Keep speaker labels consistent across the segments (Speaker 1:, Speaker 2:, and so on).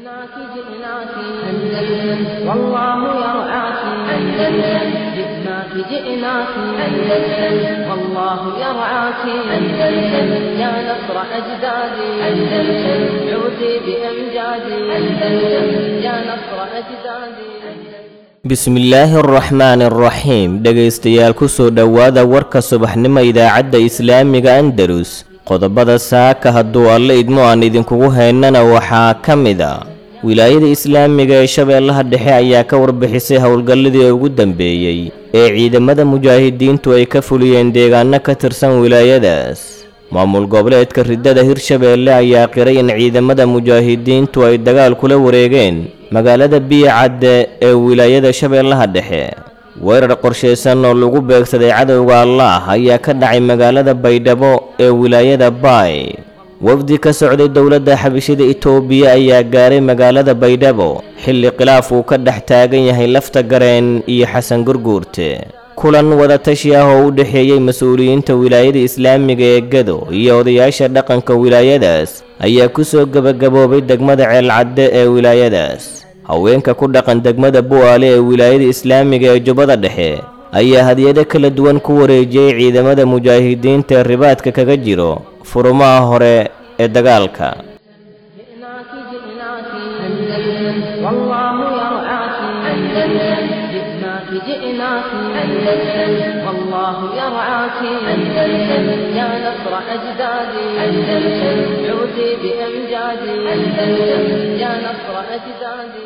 Speaker 1: جئناك جئناك أندلس والله يرعاك أندلس جئناك جئناك أندلس والله يرعاك أندلس يا نصر أجدادي أندلس عودي بأمجادي أندلس يا نصر أجدادي
Speaker 2: bismillaahi araxmaani araxiim dhegaystayaal kusoo dhowaada warka subaxnimo idaacadda islaamiga andalus qodobada saaka hadduu alle idmo aan idinkugu haynana waxaa ka mid a wilaayada islaamiga ee shabeellaha dhexe ayaa ka warbixisay howlgalladii ugu dambeeyey ee ciidamada mujaahidiintu ay ka fuliyeen deegaano ka tirsan wilaayadaas maamul goboleedka riddada hirshabeelle ayaa qiray in ciidamada mujaahidiintu ay dagaal kula wareegeen magaalada biyacadde ee wilaayada shabeellaha dhexe weerar qorshaysan oo lagu beegsaday cadowga allaah ayaa ka dhacay magaalada baydhabo ee wilaayada baay wafdi ka socday dowladda xabishada itoobiya ayaa gaaray magaalada baydhabo xilli khilaaf uu ka dhex taagan yahay lafta gareen iyo xasan gurguurte kulan wadatashi ah oo u dhexeeyey mas-uuliyiinta wilaayada islaamiga ee gado iyo odayaasha dhaqanka wilaayadaas ayaa kusoo gebagaboobay degmada ceelcadde ee wilaayadaas haweenka ku dhaqan degmada bu'aale ee wilaayada islaamiga ee jubbada dhexe ayaa hadiyado kala duwan ku wareejiyey ciidamada mujaahidiinta ee ribaadka kaga jiro furumaha hore ee dagaalka
Speaker 1: جئناك جئناك أندلس والله يرعاك أندلس جئناك جئناك أندلس والله يرعاك أندلس يا نصر أجدادي أندلس عودي بأمجادي أندلس يا نصر أجدادي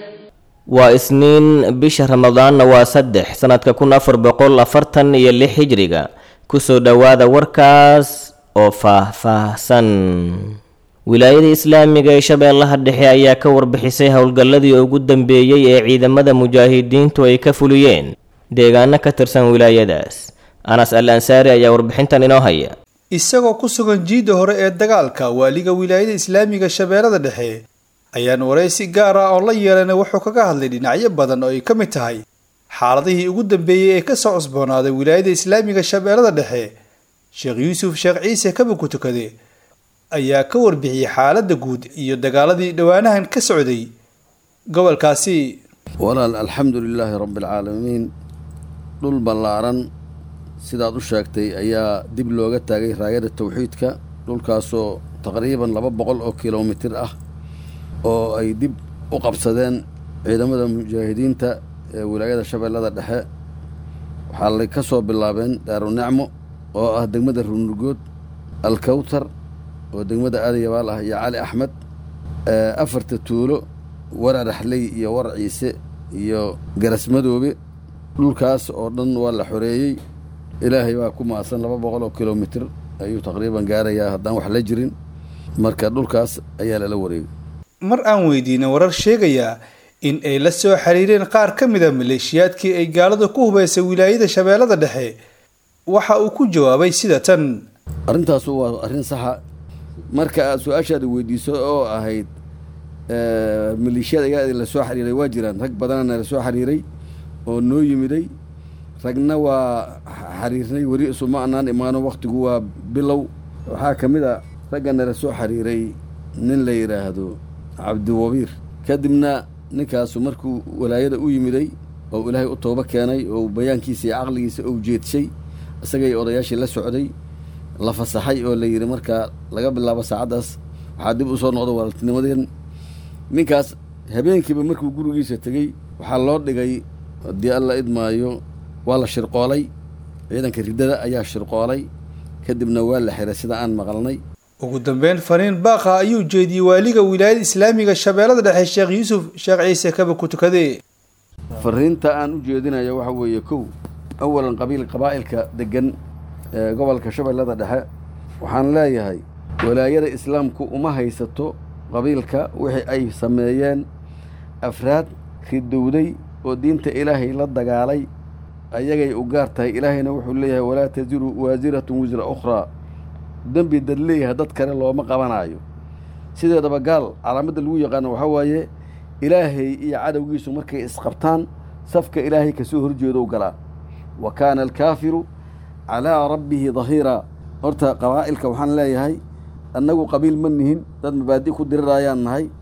Speaker 2: waa isniin bisha ramadaanna waa saddex sannadka kun afar boqol afartan iyo lix hijriga kusoo dhowaada warkaas oo faah-faahsan wilaayada islaamiga ee shabeellaha dhexe ayaa ka warbixisay howlgalladii ugu dambeeyey ee ciidamada mujaahidiintu ay ka fuliyeen deegaano ka tirsan wilaayadaas anas al ansaari ayaa warbixintan inoo haya
Speaker 3: isagoo ku sugan jiidda hore ee dagaalka waaliga wilaayada islaamiga shabeellada dhexe ayaan waraysi gaar ah oo la yeelanay wuxuu kaga hadlay dhinacyo badan oo ay ka mid tahay xaaladihii ugu dambeeyey ee kasoo cusboonaaday wilaayada islaamiga shabeellada dhexe sheekh yuusuf sheekh ciise kaba ku tukade ayaa ka warbixiyey xaaladda guud iyo dagaaladii dhowaanahan ka socday gobolkaasi
Speaker 4: walaal alxamdu lilaahi rabbi alcaalamiin dhul ballaaran sidaad u sheegtay ayaa dib looga taagay raayada tawxiidka dhulkaasoo taqriiban laba boqol oo kilomitir ah oo ay dib u qabsadeen ciidamada mujaahidiinta ee wilaayada shabeellada dhexe waxaa lay ka soo bilaabeen daarunicmo oo ah degmada runurgood alkawtar oo degmada aadayabaal ah iyo cali axmed afarta tuulo warar axley iyo warar ciise iyo garasmadoobe dhulkaas oo dhan waa la xoreeyey ilaahay baa ku maasan laba boqol oo kilomitir ayuu taqriiban gaarayaa haddaan wax la jirin marka dhulkaas ayaa lala wareegay
Speaker 3: mar aan weydiinay warar sheegayaa in ay la soo xiriireen qaar ka mid a maleeshiyaadkii ay gaaladu ku hubaysay wilaayada shabeellada dhexe waxa uu ku jawaabay sida tan
Speaker 4: arrintaasu waa arrin saxa marka aad su-aashaada weydiiso oo ahayd maleeshiyad ayaa la soo xiriiray waa jiraan rag badanana la soo xiriiray oo noo yimiday ragna waa xiriirnay weli isuma anaan imaano wakhtigu waa bilow waxaa ka mid a raggana la soo xiriiray nin la yidhaahdo cabdiwabiir kadibna ninkaasu markuu walaayada u yimiday oo ilaahay u toobo keenay oo bayaankiisa iyo caqligiisa ou jeedshay isagay odayaashii la socday la fasaxay oo la yidhi markaa laga bilaabo saacaddaas waxaa dib u soo noqda walaaltinimadeen ninkaas habeenkiiba markuu gurigiisa tegey waxaa loo dhigay haddii alla idmaayo waa la shirqoolay ciidanka riddada ayaa shirqoolay kadibna waa la xiray sida aan maqalnay
Speaker 3: ugu dambeyn fariin baaqa ayuu jeediyey waaliga wilaayada islaamiga shabeellada dhexe sheekh yuusuf sheekh ciise kaba ku tukade
Speaker 4: fariinta aan u jeedinayo waxa weeye kow awalan qabiil qabaa'ilka degan ee gobolka shabeellada dhexe waxaan leeyahay walaayada islaamku uma haysato qabiilka wixii ay sameeyeen afraad ridowday oo diinta ilaahay la dagaalay ayagay u gaar tahay ilaahayna wuxuu leeyahay walaa tasiru waasiratun wisra ukhraa dembi dad leeyahay dad kale looma qabanaayo sideedaba gaal calaamadda lagu yaqaano waxaa waaye ilaahay iyo cadowgiisu markay isqabtaan safka ilaahay kasoo horjeedo u galaa wa kaana alkaafiru calaa rabbihi dahiiraa horta qabaa'ilka waxaan leeyahay annagu qabiil ma nihin dad mabaadi' ku dirirayaan nahay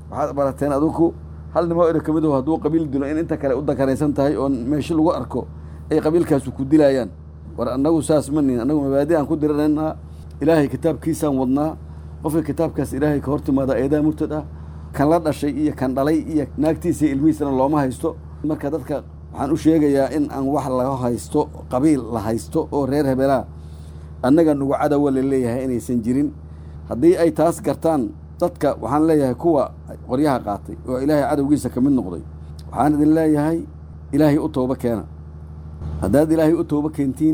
Speaker 4: waxaad barateen adinku hal nimoo ero ka mid aho hadduu qabiil dilo in inta kale u dakaraysan tahay oo meesho lagu arko ay qabiilkaasu ku dilaayaan war annagu saas ma nihin annagu mabaadi aan ku diranaynaa ilaahay kitaabkiisaan wadnaa qofka kitaabkaas ilaahay ka hor timaada eedaa murtad ah kan la dhashay iyo kan dhalay iyo naagtiisa iyo ilmihiisana looma haysto marka dadka waxaan u sheegayaa in aan wax laga haysto qabiil la haysto oo reer hebelaa annaga nugu cadowa la leeyahay inaysan jirin haddii ay taas gartaan dadka waxaan leeyahay kuwa qoryaha qaatay oo ilaahay cadowgiisa ka mid noqday waxaan idin leeyahay ilaahay u tooba keena haddaad ilaahay u tooba keentiin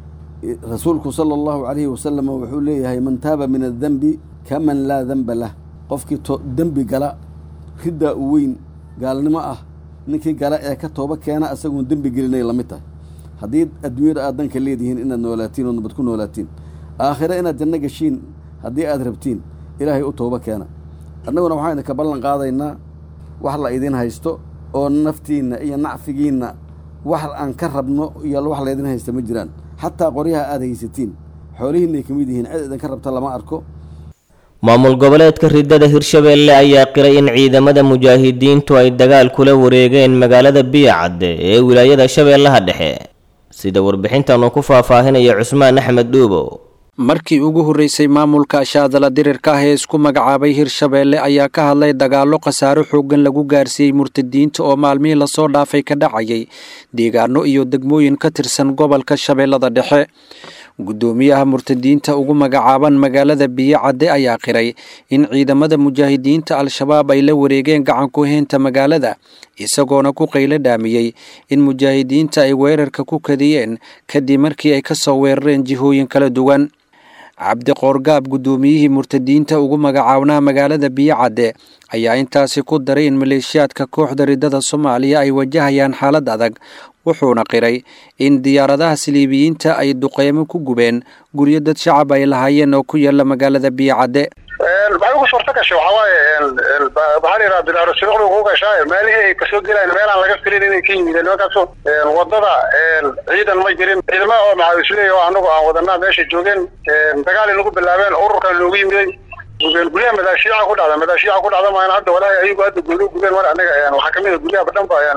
Speaker 4: rasuulku sala allahu calayhi wasalam wuxuu leeyahay man taaba min addenbi kaman laa denba lah qofkii dembi gala riddaa u weyn gaalnimo ah ninkii gala ee ka tooba keena isaguun dembi gelinay la mid tahay haddii adduunyada aad danka leedihiin inaad noolaatiin oo nabad ku noolaatiin aakhire inaad janno geshiin haddii aad rabtiin ilaahay u tooba keena annaguna waxaan idinka ballan qaadaynaa wax la idin haysto oo naftiinna iyo nacfigiinna wax aan ka rabno iyo wax laydin haysta ma jiraan xataa qoryaha aad haysatiin xoolihiinay ka mid yihiin cid idinka rabta lama arko
Speaker 2: maamul goboleedka riddada hirshabeelle ayaa qiray in ciidamada mujaahidiintu ay dagaal kula wareegeen magaalada biyacadde ee wilaayada shabeellaha dhexe sida warbixintan uu ku faahfaahinaya cusmaan axmed dhuubo
Speaker 5: markii ugu horreysay maamulka ashaadala dirirka ah ee isku magacaabay hirshabeelle ayaa ka hadlay dagaallo khasaaro xooggan lagu gaarsiiyey murtadiinta oo maalmihii lasoo dhaafay ka dhacayay deegaano iyo degmooyin ka tirsan gobolka shabeellada dhexe guddoomiyaha murtadiinta ugu magacaaban magaalada biyocadde ayaa qiray in ciidamada mujaahidiinta al-shabaab ay la wareegeen gacanku heynta magaalada isagoona ku qaylo dhaamiyey in mujaahidiinta ay weerarka ku kadiyeen kadib markii ay ka soo weerareen jihooyin kala duwan cabdi qoorgaab guddoomiyihii murtadiinta ugu magacaabnaa magaalada biyocadde ayaa intaasi ku daray in maleeshiyaadka kooxda riddada soomaaliya ay wajahayaan xaalad adag wuxuuna qiray in diyaaradaha siliibiyiinta ay duqeymo ku gubeen guryo dad shacab ay lahaayeen oo ku yaala magaalada biyocadde
Speaker 6: maxay ugu suurta gashay waxaa waaye maxaa la yidhaha bilaaro sibiqdu ku gashaa meelihii ay kasoo gelayaan meelaan laga filin inay ka yimideen nimankaasu wadada ciidan ma jirin ciidamada oo maxaawisleey oo anagu aan wadanaa meesha joogeen dagaal inagu bilaabeen ururkan loogu yimiday gubeen guryaha madaashiica ku dhacda madaashiica ku dhacda maan hadda walaahi ayagu hadda gooni gubeen mar anaga waxaa kamid a guryaha badhan ba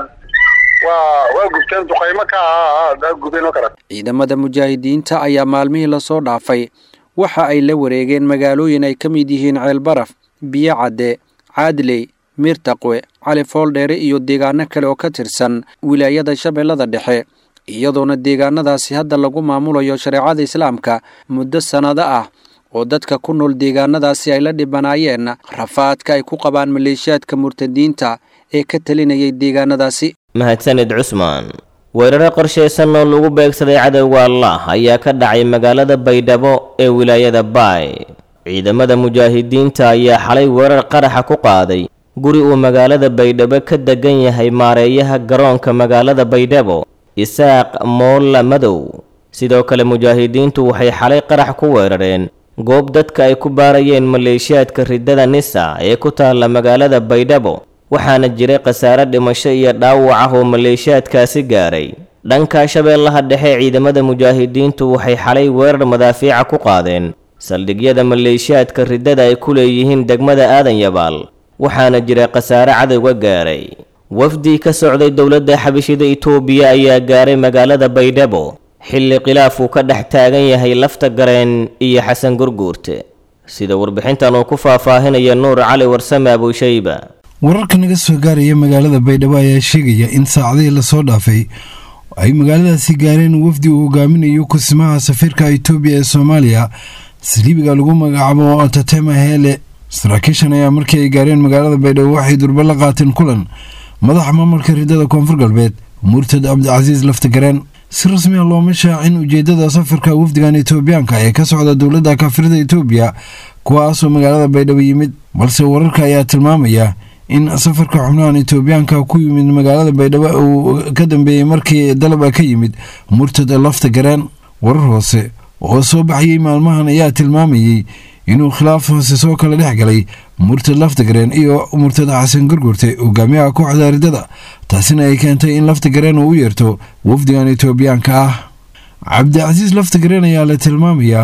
Speaker 6: waa waa gubteen duqaymo ka ah gubeen oo kale
Speaker 5: ciidamada mujaahidiinta ayaa maalmihii lasoo dhaafay waxa ay la wareegeen magaalooyin ay ka mid yihiin ceelbaraf biyocadde caadley miirtaqwe cali fooldheere iyo deegaano kale oo ka tirsan wilaayada shabeellada dhexe iyadoona deegaanadaasi hadda lagu maamulayo shareecada islaamka muddo sannado ah oo dadka ku nool deegaanadaasi ay la dhibanaayeen rafaadka ay ku qabaan maleeshiyaadka murtadiinta ee ka talinayay deegaanadaasi
Speaker 2: mahadsanid cusmaan weeraro qorshaysan oo lagu beegsaday cadowga allah ayaa ka dhacay magaalada baydhabo ee wilaayada baay ciidamada mujaahidiinta ayaa xalay weerar qaraxa ku qaaday guri uu magaalada baydhabo ka degan yahay maareeyaha garoonka magaalada baydhabo isaaq moolla madow sidoo kale mujaahidiintu waxay xalay qarax ku weerareen goob dadka ay ku baarayeen maleeshiyaadka riddada nisa ee ku taalla magaalada baydhabo waxaana jiray khasaare dhimasho iyo dhaawac ah oo maleeshiyaadkaasi gaaray dhanka shabeellaha dhexe ciidamada mujaahidiintu waxay xalay weerar madaafiica ku qaadeen saldhigyada maleeshiyaadka riddada ay ku leeyihiin degmada aadan yabaal waxaana jira khasaare cadowga gaaray wafdi ka socday dowladda xabashida itoobiya ayaa gaaray magaalada baydhabo xilli khilaaf uu ka dhex taagan yahay lafta gareen iyo xasan gurguurte sida warbixintan uu ku faahfaahinaya nuur cali warsame abuushayba
Speaker 7: wararka naga soo gaaraya magaalada baydhabo ayaa sheegaya in saacadihii lasoo dhaafay ay magaaladaasi gaareen wafdi uu hogaaminayo kusimaha safiirka itoobiya ee soomaaliya saliibiga lagu magacaabo tatema heele saraakiishan ayaa markii ay gaareen magaalada baydhabo waxay durba la qaateen kulan madaxa maamulka riddada koonfur galbeed murtad cabdicasiis laftagareen si rasmi a looma shaacin ujeedada safarka wafdigan itoobiyaanka ee ka socda dowladda kaafirada itoobiya kuwaasoo magaalada baydhabo yimid balse wararka ayaa tilmaamaya in safarka xubnahan itoobiyaanka ku yimid magaalada baydhabo uu ka dambeeyey markii dalaba ka yimid murtad lafta gareen warar hoose oo soo baxayey maalmahan ayaa tilmaamayey inuu khilaaf hoose soo kala dhex galay murtad laftagareen iyo murtad xasan gurgurte hogaamiyaha kooxda riddada taasina ay keentay in laftagareen uu u yeerto wafdigan itoobiyaanka ah cabdicasiis laftagareen ayaa la tilmaamayaa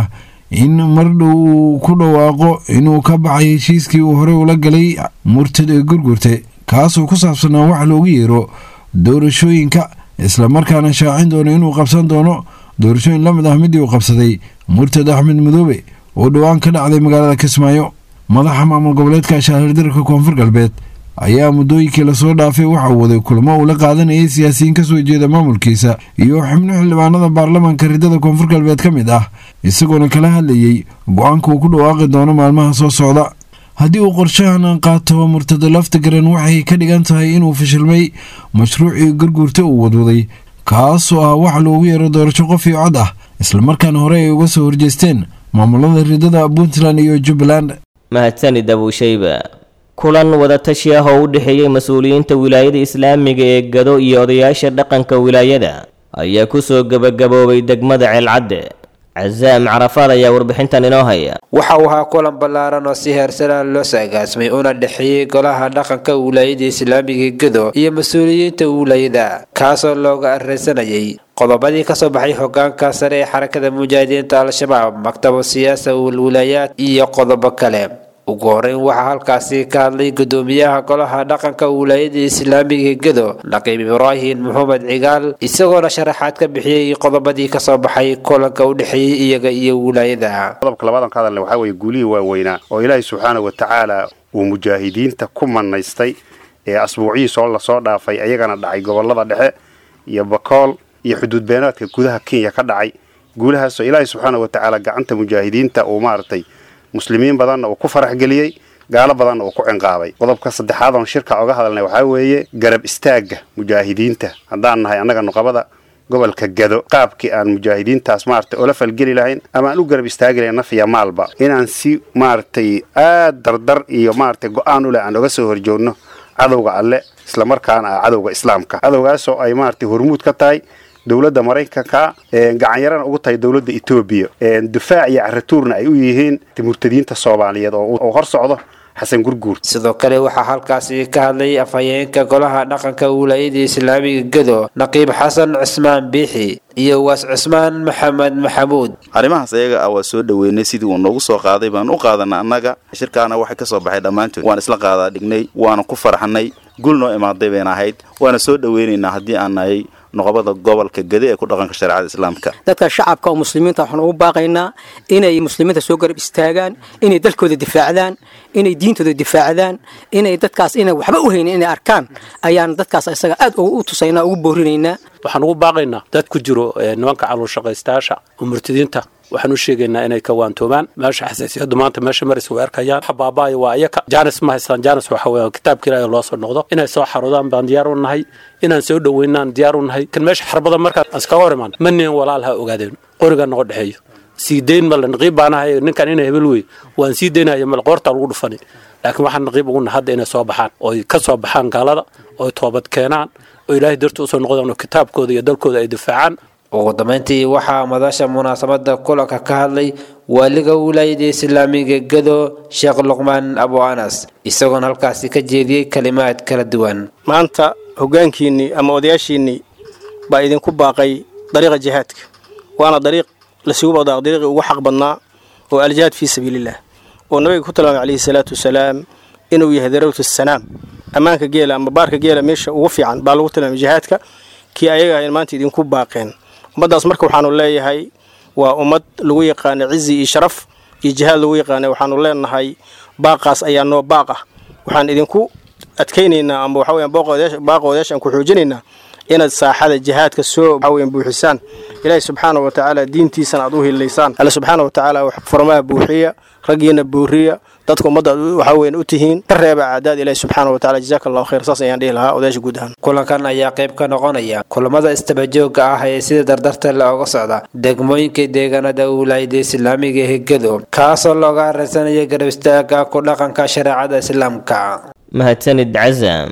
Speaker 7: in mar dhow uu ku dhawaaqo inuu ka baxay heshiiskii uu horey ula galay murtad ee gurgurte kaasoo ku saabsanaa wax loogu yeero doorashooyinka islamarkaana shaacin doono inuu qabsan doono doorashooyin la mid ah midii uu qabsaday murtad axmed madoobe oo dhowaan ka dhacday magaalada kismaayo madaxa maamul goboleedka shaahirdarka koonfur galbeed ayaa muddooyinkii lasoo dhaafay waxa uu waday kulamo uu la qaadanayay siyaasiyiin ka soo jeeda maamulkiisa iyo xubno xildhibaanada baarlamaanka ridada koonfur galbeed ka mid ah isagoona kala hadlayey go-aanka uu ku dhawaaqi doono maalmaha soo socda haddii uu qorshahan qaato murtada laftigaran waxay ka dhigan tahay inuu fashilmay mashruucii garguurta uu wadwaday kaasoo ah wax loogu yeero doorasho qof iyo cod ah islamarkaana hore ay uga soo horjeesteen maamulada ridada puntland iyo jubbaland
Speaker 2: mahadsanid abuushayba kulan wadatashi ah oo u dhexeeyey mas-uuliyiinta wilaayada islaamiga ee gado iyo odayaasha dhaqanka wilaayada ayaa kusoo gebagaboobay degmada ceelcadde casaam carafaad ayaa warbixintan inoo haya
Speaker 8: waxa uu ahaa kulan ballaaran oo si heersanaa loo saagaasmay una dhexeeyey golaha dhaqanka wilaayada islaamiga gado iyo mas-uuliyiinta wilaayada kaasoo looga areysanayay qodobadii kasoo baxay hogaanka sare ee xarakada mujaahidiinta al-shabaab maktaba siyaasa wilwilaayaad iyo qodobo kale ugu horeyn waxaa halkaasi ka hadlay gudoomiyaha golaha dhaqanka wilaayada islaamiga gado naqiib ibraahim maxamed cigaal isagoona sharaxaad ka bixiyey qodobadii kasoo baxay kulanka u dhexeeyey iyaga iyo wilaayada
Speaker 9: qodobka labadan ka hadalna waxaa weeye guulihii waaweynaa oo ilaahay subxaana wa tacaala uu mujaahidiinta ku manaystay ee asbuucihii soo lasoo dhaafay ayagana dhacay gobolada dhexe iyo bakool iyo xuduud beenaadka gudaha kenya ka dhacay guulahaasoo ilaahay subxaana wa tacaala gacanta mujaahidiinta uu maaragtay muslimiin badanna uu ku farax geliyey gaalo badanna uu ku cinqaabay qodobka saddexaad oon shirka oga hadalnay waxaa weeye garab istaagga mujaahidiinta haddaan nahay annaga nuqabada gobolka gado qaabkii aan mujaahidiintaas maaragtay oola falgeli lahayn ama aan u garab istaagi lahayn naf iyo maalba inaan si maaragtay aad dardar iyo maaragtay go-aan u leh aan oga soo horjoogno cadowga alle islamarkaana ah cadowga islaamka cadowgaasoo ay maaragtay hormuud ka tahay dowladda maraykanka gacanyarana ugu tahay dowladda etoobiya difaac iyo caratuurna ay u yihiin murtadiinta soomaaliyeed oo hor socdo xasan gurguur
Speaker 8: sidoo kale waxaa halkaasi ka hadlay afhayeenka golaha dhaqanka wilaayada islaamiga gado naqiib xasan cusmaan biixi iyo waas cusmaan maxamed maxamuud
Speaker 10: arrimahaas ayaga ah waa soo dhoweynay sidii uu noogu soo qaaday baan u qaadana annaga shirkaana waxay ka soo baxay dhammaantood waan isla qaadaa dhignay waana ku farxnay gul noo imaaday bayna ahayd waana soo dhoweynaynaa haddii aan nahay noqobada gobolka gade ee ku dhaqanka shareecada islaamka
Speaker 11: dadka shacabka oo muslimiinta waxaan ugu baaqaynaa inay muslimiinta soo garab istaagaan inay dalkooda difaacdaan inay diintooda difaacdaan inay dadkaas inay waxba u haynin inay arkaan ayaan dadkaas isaga aad u tusaynaa ugu boorinaynaa
Speaker 12: waxaan ugu baaqaynaa dad ku jiro nimanka caluulshaqaystayaasha oo murtadiinta waxaan u sheegaynaa inay ka waantoomaan meesha xasaasiyadu maanta meesha maris way arkayaan waxa baabaayo waa iyaka jaanis ma haystaan jaanis waxa weeyaan kitaabka ilaahay loo soo noqdo inay soo xarudaan baan diyaar u nahay inaan soo dhoweynaan diyaar u nahay kan meesha xarbada markaan iskaga hor imaan ma nin walaal ha ogaadeen qoriga noqo dhexeeyo sii dayn male naqiib baan ahay ninkan inay hebel wey waan sii daynaya male qoorta lagu dhufani laakiin waxaan naqiib ugu nahay hadda inay soo baxaan ooy ka soo baxaan gaalada ooy toobad keenaan oo ilaahay darti usoo noqdaan oo kitaabkooda iyo dalkooda ay difaacaan
Speaker 8: ugu dambeyntii waxaa madasha munaasabada kulanka ka hadlay waaliga wilaayada islaamiga gado sheekh luqmaan abu anas isagoona halkaasi ka jeediyey kalimaad kala duwan
Speaker 13: maanta hoggaankiinnii ama odayaashiinnii baa idinku baaqay dariiqa jihaadka waana dariiq lasugu baqdaa dariiqii ugu xaq badnaa oo aljihaad fii sabiiliillah oo nabiga ku tilmaamay calayhi salaatu wasalaam inuu yahay darawtu assanaam ammaanka geela ama baarka geela meesha ugu fiican baa lagu tilmaamay jihaadka kii ayaga ahayn maanta idinku baaqeen ummaddaas marka waxaanu leeyahay waa ummad lagu yaqaana cizi iyo sharaf iyo jihaad lagu yaqaana waxaanu leenahay baaqaas ayaa noo baaq ah waxaan idinku adkaynaynaa ama waxa weeyaan baaqa odayaashaan ku xoojinaynaa inaad saaxada jihaadka soo waxa weeyaan buuxisaan ilaahay subxaana wa tacaala diintiisana aad u hilaysaan alle subxaana wa tacaala wax furmaha buuxiya raggiina booriya dadka ummadda waxa weeyaan u tihiin ka reeba caadaad ilaahay subxaana wa tacaala jazaaka allahu khayr saas ayaan dhihi lahaa odayaasha guud ahaan
Speaker 8: kulankan ayaa qayb ka noqonaya kulamada istabajooga ah ee sida dardarta looga socda degmooyinka deegaanada wilaayada islaamiga ee gado kaasoo looga hareysanaya garab istaaga ku dhaqanka shareecada islaamka
Speaker 2: mahadsanid casam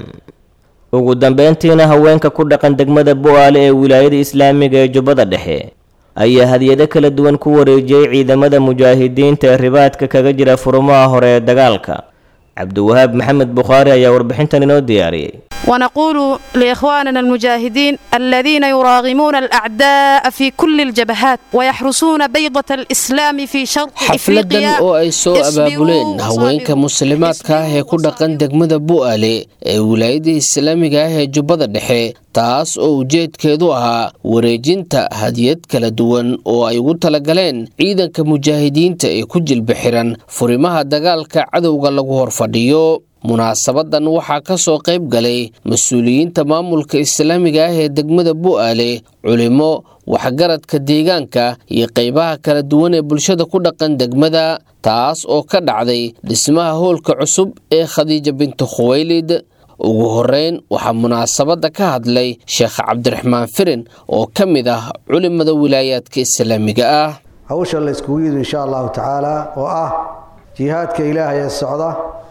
Speaker 2: ugu dambeyntiina haweenka ku dhaqan degmada bo-aale ee wilaayada islaamiga ee jubbada dhexe ayaa hadiyado kala duwan ku wareejiyey ciidamada mujaahidiinta ee ribaadka kaga jira furumaha hore ee dagaalka cabdiwahaab maxamed bukhaari ayaa warbixintan inoo diyaariyey
Speaker 14: ونقول لإخواننا المجاهدين الذين يراغمون الأعداء في كل الجبهات ويحرسون بيضة الإسلام في شرق
Speaker 15: xafladan
Speaker 14: إفريقيا
Speaker 15: oo ay soo abaabuleen haweenka muslimaadka ah ee ku dhaqan degmada bu'aale ee wilaayada islaamiga ah ee jubbada dhexe taas oo ujeedkeedu ahaa wareejinta hadiyad kala duwan oo ay ugu talagaleen ciidanka mujaahidiinta ee ku jilba xiran furimaha dagaalka cadowga lagu horfadhiyo munaasabadan waxaa ka soo qayb galay mas-uuliyiinta maamulka islaamiga ah ee degmada bu'aale culimo waxgaradka deegaanka iyo qaybaha kala duwan ee bulshada ku dhaqan degmada taas oo ka dhacday dhismaha hoolka cusub ee khadiija bintu khuwaylid ugu horeyn waxaa munaasabadda ka hadlay sheekh cabdiraxmaan firin oo ka mid ah culimada wilaayaadka islaamiga ah
Speaker 16: hawsha la iskugu yidhi insha allahu tacaala oo ah jihaadka ilaahay ee socda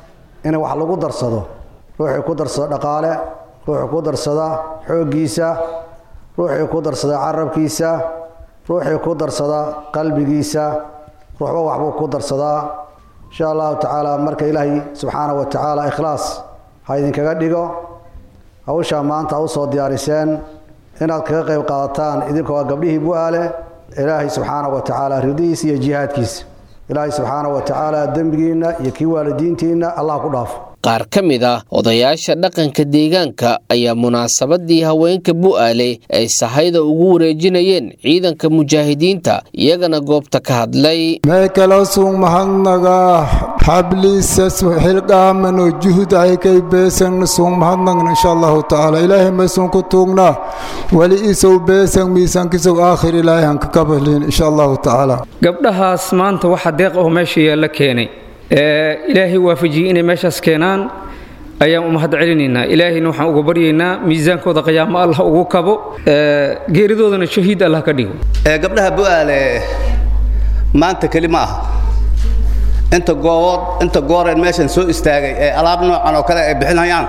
Speaker 16: in wax lagu darsado ruuxii ku darsada dhaqaale ruuxii ku darsada xooggiisa ruuxii ku darsada carabkiisa ruuxii ku darsada qalbigiisa ruuxba waxbuu ku darsadaa insha allahu tacaala marka ilaahay subxaana wa tacaala ikhlaas ha idinkaga dhigo hawshaa maanta u soo diyaariseen inaad kaga qayb qaadataan idinkoo gabdhihii bu-aale ilaahay subxaana wa tacaala ridihiisa iyo jihaadkiisa ilaahay subxaana wa tacaala dembigiinna iyo kii waalidiintiinna allah ku dhaafo
Speaker 15: qaar ka mid ah odayaasha dhaqanka deegaanka ayaa munaasabadii haweenka bu'aale ay sahayda ugu wareejinayeen ciidanka mujaahidiinta iyagana goobta ka hadlay
Speaker 17: meekelasuu mahadnaga xabliisa xilqaamano juhud aykay beesan suu mahadnagna insha allahu tacaala ilaahay maysun ku tuugnaa weli isow beesan miisaankisow aakhir ilaahay hanka kabalin insha allahu tacaala
Speaker 18: gabdhahaas maanta waxa deeq oo meesha yaalla keenay ilaahay waafajiyey inay meeshaas keenaan ayaan u mahad celinaynaa ilaahayna waxaan uga baryaynaa miisaankooda qiyaamo allah ugu kabo geeridoodana shahiid allah ka dhigo
Speaker 19: gabdhaha bu'aale maanta keli ma aha inta goobood inta gooreen meeshan soo istaagay ee alaab noocan oo kale ay bixinayaan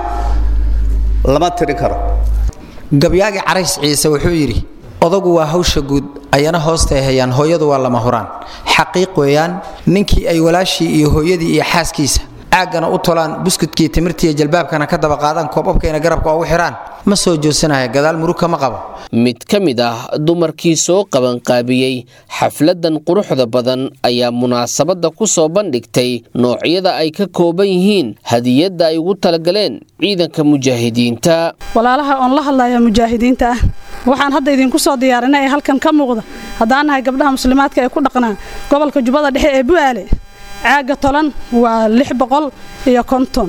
Speaker 19: lama tiri karo
Speaker 20: gabyaagi carays ciise wuxuu yidhi odagu waa hawsha guud ayana hoostay hayaan hooyadu waa lama huraan xaqiiq weeyaan ninkii ay walaashii iyo hooyadii iyo xaaskiisa caaggana u tolaan buskudkii timirtiiyo jalbaabkana ka daba qaadaan koobabkayna garabka ugu xidhaan ma soo joodsanaya gadaal murug kama qabo
Speaker 15: mid ka mid ah dumarkii soo qabanqaabiyey xafladan quruxda badan ayaa munaasabadda ku soo bandhigtay noocyada ay ka kooban yihiin hadiyadda ay ugu talagaleen ciidanka mujaahidiinta
Speaker 21: walaalaha oon la hadlaya mujaahidiinta ah waxaan hadda idinku soo diyaarinay ee halkan ka muuqda haddaan nahay gabdhaha muslimaadka ee ku dhaqnaa gobolka jubbada dhexe ee bu'aale caagga tolan waa lix boqol iyo konton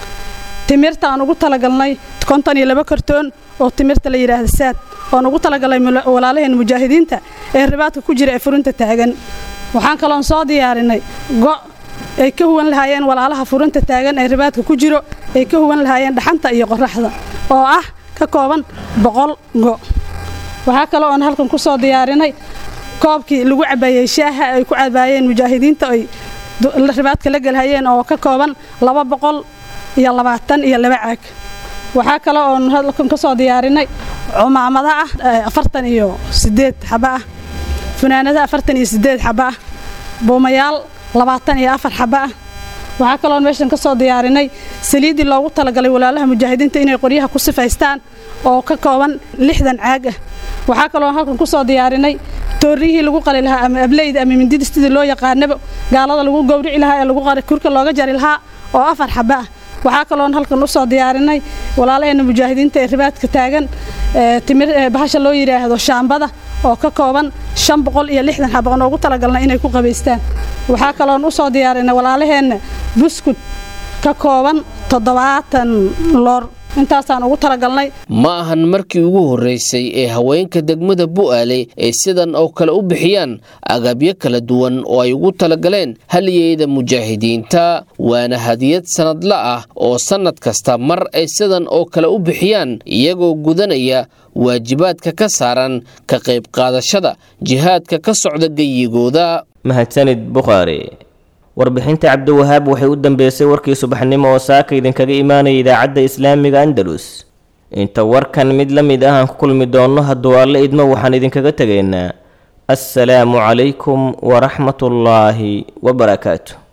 Speaker 21: timirta aan ugu talagalnay konton iyo laba kartoon oo timirta la yidhaahda saad oon ugu talagalnay walaalaheen mujaahidiinta ee ribaadka ku jira ee furinta taagan waxaan kaloon soo diyaarinay go' ay ka huwan lahaayeen walaalaha furinta taagan ee ribaadka ku jiro ay ka huwan lahaayeen dhaxanta iyo qoraxda oo ah ka kooban boqol go' waxaa kale oon halkan ku soo diyaarinay koobkii lagu cabaayey shaaha ay ku cabaayeen mujaahidiinta ay ribaadka la gelhayeen oo ka kooban laba boqol iyo labaatan iyo laba caag waxaa kale oon halkan ka soo diyaarinay cumaamada ah afartan iyo sideed xaba ah funaanada afartan iyo sideed xaba ah buumayaal labaatan iyo afar xaba ah waxaa kaloon meeshan ka soo diyaarinay saliiddii loogu talagalay walaalaha mujaahidiinta inay qoryaha ku sifaystaan oo ka kooban lixdan caag ah waxaa kaloon halkan ku soo diyaarinay toorriyihii lagu qali lahaa ama ableyda ama mindida sidii loo yaqaanaba gaalada lagu gowrici lahaa ee lagu kurka looga jari lahaa oo afar xaba ah waxaa kaloon halkan u soo diyaarinay walaalaheena mujaahidiinta ee ribaadka taagan timir bahasha loo yidhaahdo shaambada oo ka kooban shan boqol iyo lixdan xaba oon ugu talagalnay inay ku qabaystaan waxaa kaloon u soo diyaarinay walaalaheenna buskud ka kooban toddobaatan loor intaasaan ugu talagalnay
Speaker 15: ma ahan markii ugu horreysay ee haweenka degmada bu'aale ay sidan oo kale u bixiyaan agabyo kala duwan oo ay ugu talagaleen haliyeyda mujaahidiinta waana hadiyad sannadla ah oo sannad kasta mar ay sidan oo kale u bixiyaan iyagoo gudanaya waajibaadka ka saaran ka qayb qaadashada jihaadka ka socda geyigooda
Speaker 2: mahadsanid bukhaari warbixinta cabdiwahaab waxay u dambeysay warkii subaxnimo oo saaka idinkaga imaanaya idaacadda islaamiga andalus inta warkan mid la mid ah aan ku kulmi doonno hadduu alle idmo waxaan idinkaga tegaynaa assalaamu calaykum waraxmatullaahi wabarakaatu